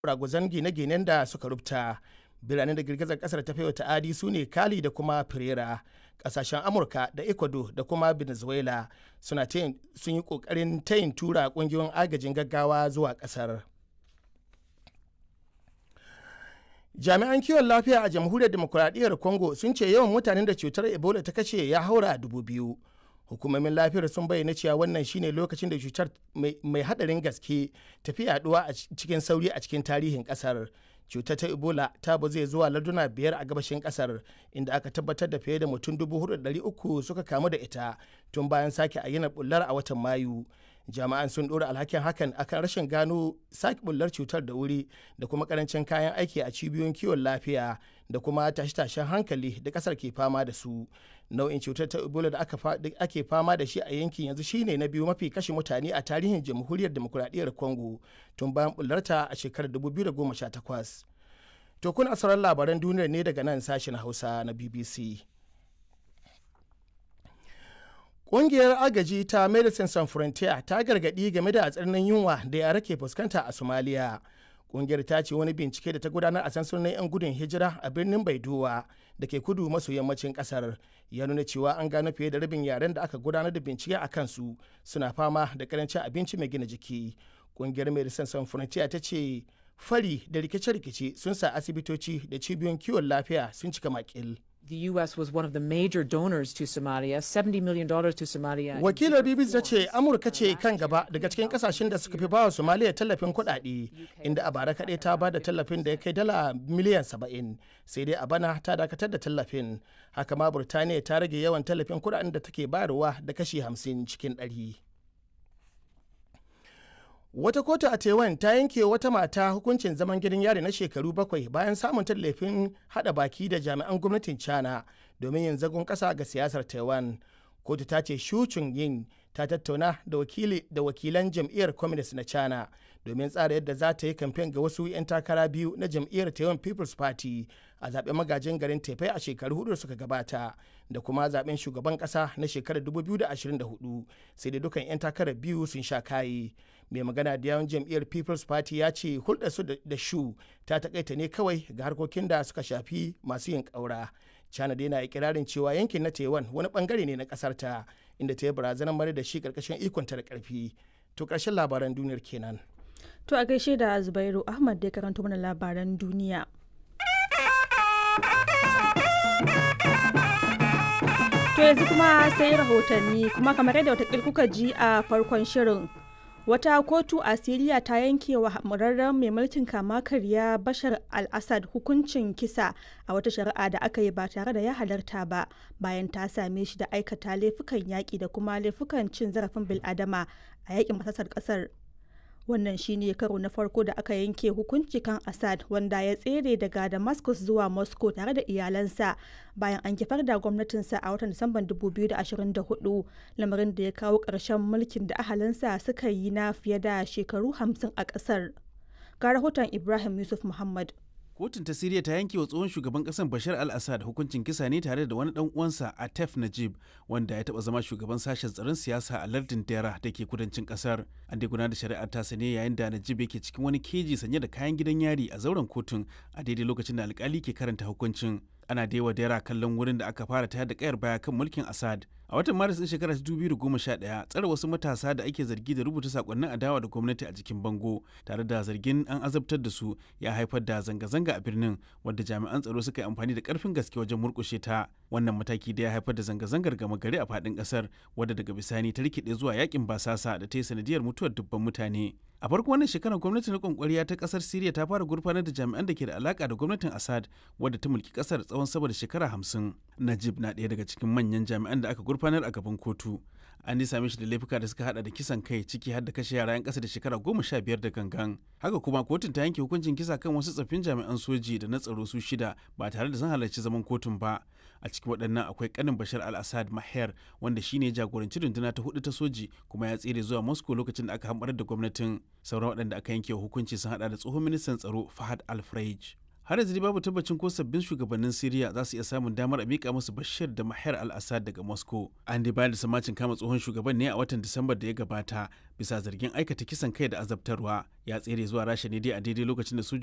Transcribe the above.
ragwazon gine-ginen da suka rubta biranen da girgizar kasar ta wa ta'adi su ne kali da kuma firera kasashen amurka da ecuador da kuma venezuela suna sun yi kokarin tayin tura kungiyoyin agajin gaggawa zuwa kasar jami'an kiwon lafiya a jamhuriyar demokuraɗiyyar congo sun ce yawan mutanen da cutar ebola ta kashe ya haura dubu biyu hukumomin lafiyar sun bayyana cewa wannan shine lokacin da cutar mai hadarin gaske tafi yaduwa a cikin sauri a cikin tarihin kasar cutar ta ebola ta zai zuwa larduna biyar a gabashin kasar inda aka tabbatar da fiye da mutum uku suka kamu da ita tun bayan sake ayyana bullar a watan mayu jami'an sun ɗora alhakin hakan akan rashin gano sake bullar cutar da wuri da kuma karancin kayan aiki a cibiyoyin kiwon lafiya da kuma tashe-tashen hankali da kasar ke fama da su nau'in cutar ta ebola da ake fama da shi a yankin yanzu shine na biyu mafi kashe mutane a tarihin jamhuriyar demokuraɗiyyar congo tun bayan bullarta a shekarar 2018 to kuna sauran labaran duniyar ne daga nan sashen hausa na bbc Ƙungiyar agaji ta Medicine Sans Frontier ta gargaɗi game da tsananin yunwa da yara ke fuskanta a Somalia. Ƙungiyar ta ce wani bincike da ta gudanar a sansanin 'yan gudun hijira a birnin Baidowa da ke kudu maso yammacin ƙasar ya nuna cewa an gano fiye da rabin yaren da aka gudanar da bincike a kansu suna fama da karancin abinci mai gina jiki. Ƙungiyar Medicine Sans Frontier ta ce fari da rikice-rikice sun sa asibitoci da cibiyoyin kiwon lafiya sun cika makil. The U.S. was one of the major donors to Somalia, $70 million to Somalia. Wakilar BBC ta ce Amurka ce kan gaba daga cikin kasashen da suka fi bawa Somalia tallafin kuɗaɗe, inda a bara kaɗai ta ba da tallafin da ya kai dala miliyan 70, sai dai a bana ta dakatar da tallafin. Haka ma Burtaniya ta rage yawan tallafin kuɗaɗen da take bayarwa da kashi 50 cikin ɗari. Wata kotu a Taiwan ta yanke wata mata hukuncin zaman gidan yari na shekaru bakwai bayan samun tallafin hada baki da jami'an gwamnatin China domin yin zagon kasa ga siyasar Taiwan. Kotu ta ce Shu yin ta tattauna da wakili da wakilan jam'iyyar Communist na China domin tsara yadda za ta yi kamfen ga wasu 'yan takara biyu na jam'iyyar Taiwan People's Party a zaben magajin garin Taipei a shekaru hudu suka gabata da kuma zaben shugaban kasa na shekarar 2024 sai da dukan 'yan takarar biyu sun sha kayi. mai magana da yawan jam'iyyar people's party ya ce hulɗarsu da shu ta takaita ne kawai ga harkokin da suka shafi masu yin ƙaura china dai na ikirarin cewa yankin na taiwan wani bangare ne na ƙasar ta inda ta yi barazanar mara da shi ƙarƙashin ikonta da ƙarfi to ƙarshen labaran duniyar kenan to a gaishe da zubairu ahmad da ya karanto mana labaran duniya to yanzu kuma sai rahotanni kuma kamar yadda watakil kuka ji a farkon shirin wata kotu a siriya ta yanke wa murarren mai mulkin kama karya bashar al-assad hukuncin kisa a wata shari'a da aka yi ba tare da ya halarta ba bayan ta same shi da aikata laifukan yaƙi da kuma laifukan cin zarafin bil'adama a yaƙin masasar ƙasar wannan shine karo na farko da aka yanke hukunci kan assad wanda ya tsere daga damascus zuwa moscow tare da iyalansa bayan an kifar da gwamnatinsa a watan disamban 2024 lamarin da ya kawo ƙarshen mulkin da ahalinsa suka yi na fiye da shekaru 50 a ƙasar ga rahoton ibrahim yusuf muhammad kotun ta siriya ta yanke wa tsohon shugaban kasar bashar al-assad hukuncin kisa ne tare da wani dan uwansa atef najib wanda ya taba zama shugaban sashen tsaron siyasa a lardin dera da ke kudancin kasar an dai gudanar da shari'ar tasa ne yayin da najib yake cikin wani keji sanye da kayan gidan yari a zauren kotun a daidai lokacin da alkali ke karanta hukuncin ana da yawa dera kallon wurin da aka fara tayar da kayar baya kan mulkin assad a watan maris din shekarar 2011 tsare wasu matasa da ake zargi da rubuta sakonnin adawa da gwamnati a jikin bango tare da zargin an azabtar da su ya haifar da zanga-zanga a birnin wadda jami'an tsaro suka yi amfani da karfin gaske wajen murkushe ta wannan mataki da ya haifar da zanga-zangar gama gari a faɗin ƙasar wadda daga bisani ta rikide zuwa yakin basasa da ta yi sanadiyar mutuwar dubban mutane a farko wannan shekarar gwamnatin rikon kwariya ta kasar siriya ta fara gurfanar da jami'an da ke da alaka da gwamnatin assad wadda ta mulki kasar tsawon sama da shekara hamsin najib na ɗaya daga cikin manyan jami'an da aka gurfanar a gaban kotu an dai same shi da laifuka da suka hada da kisan kai ciki har da kashe yara 'yan kasa da shekara goma sha biyar da gangan haka kuma kotun ta yanke hukuncin kisa kan wasu tsaffin jami'an soji da na tsaro su shida ba tare da sun halarci zaman kotun ba a cikin waɗannan akwai kanin bashar al-assad maher wanda shine jagoranci runduna ta hudu ta soji kuma ya tsere zuwa moscow lokacin da aka hamɓarar da gwamnatin sauran waɗanda aka yanke hukunci sun hada da tsohon ministan tsaro fahad al har yanzu babu tabbacin ko sabbin shugabannin Siriya za su iya samun damar a mika musu Bashir da Mahar al-Assad daga Moscow. An dai bayar da samacin kama tsohon shugaban ne a watan Disambar da ya gabata bisa zargin aikata kisan kai da azabtarwa. Ya tsere zuwa Rasha ne dai a daidai lokacin da